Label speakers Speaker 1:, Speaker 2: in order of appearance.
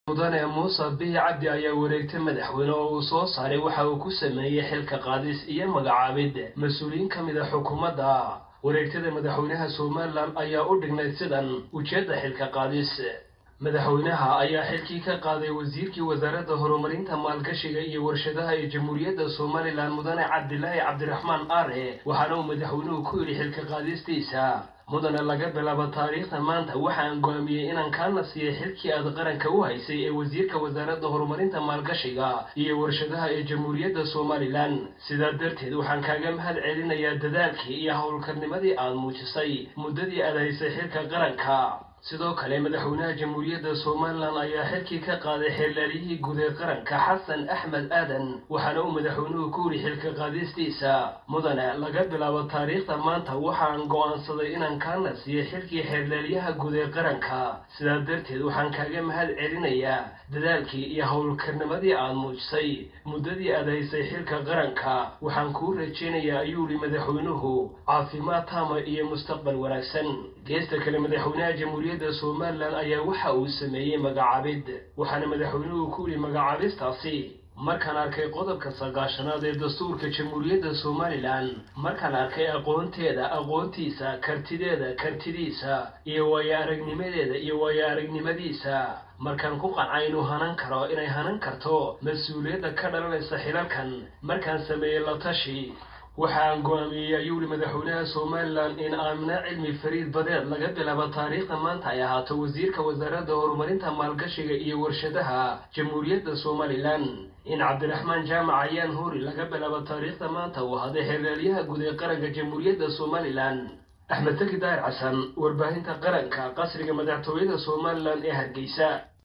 Speaker 1: mudane muuse bihi cabdi ayaa wareegtay madaxweyne oo uu soo saaray waxa uu ku sameeyey xilka qaadis iyo magacaabid mas-uuliyiin ka mid a xukuumadda wareegtada madaxweynaha somalilan ayaa u dhignayd sidan ujeedda xilka qaadis madaxweynaha ayaa xilkii ka qaaday wasiirkii wasaaradda horumarinta maalgashiga iyo warshadaha ee jamhuuriyadda somalilan mudane cabdilaahi cabdiraxmaan aare waxaana uu madaxweynuhu ku yidhi xilka qaadistiisa mudane laga bilaabo taariikhda maanta waxaan go'aamiyey inaan kaana siiyey xilkii aad qaranka u haysay ee wasiirka wasaaradda horumarinta maalgashiga iyo warshadaha ee jamhuuriyadda somalilan sidaa darteed waxaan kaaga mahad celinayaa dadaalkii iyo howlkarnimadii aad muujisay muddadii aad haysay xilka qaranka sidoo kale madaxweynaha jamhuuriyadda somalilan ayaa xilkii ka qaaday xeerlaaliyihii guud ee qaranka xasan axmed aadan waxaana uu madaxweynuhu ku yidhi xilka qaadistiisa mudane laga bilaabo taariikhda maanta waxaan go'aansaday inaan kaana siiyey xilkii xeerlaaliyaha guud ee qaranka sidaa darteed waxaan kaaga mahad celinayaa dadaalkii iyo howlkarnimadii aad muujisay muddadii aad haysay xilka qaranka waxaan kuu rajaynayaa ayuu yidhi madaxweynuhu caafimaad taama iyo mustaqbal wanaagsan geesta kale madaxweynaha jamhuuriyadda somalilan ayaa waxa uu sameeyey magacaabid waxaana madaxweynuhu ku yidhi magacaabistaasi markaan arkay qodobka sagaashanaad ee dastuurka jamhuuriyadda somalilan markaan arkay aqoonteeda aqoontiisa kartideeda kartidiisa iyo waayo aragnimadeeda iyo waayo aragnimadiisa markaan ku qancay inuu hanan karo inay hanan karto mas-uuliyadda ka dhalanaysa xilalkan markaan sameeyey la tashi waxaan go'aamiyey ayuu yihi madaxweynaha somalilan in aamina cilmi fariid badeed laga bilaabo taariikhda maanta ay ahaato wasiirka wasaaradda horumarinta maalgashiga iyo warshadaha jamhuuriyadda somalilan in cabdiraxmaan jaamac ayaan huri laga bilaabo taariikhda maanta uu ahaday xeerlaalyaha guud ee qaranka jamhuuriyadda somalilan axmed taki daahir xasan warbaahinta qaranka qasriga madaxtooyada somalilan ee hargeysa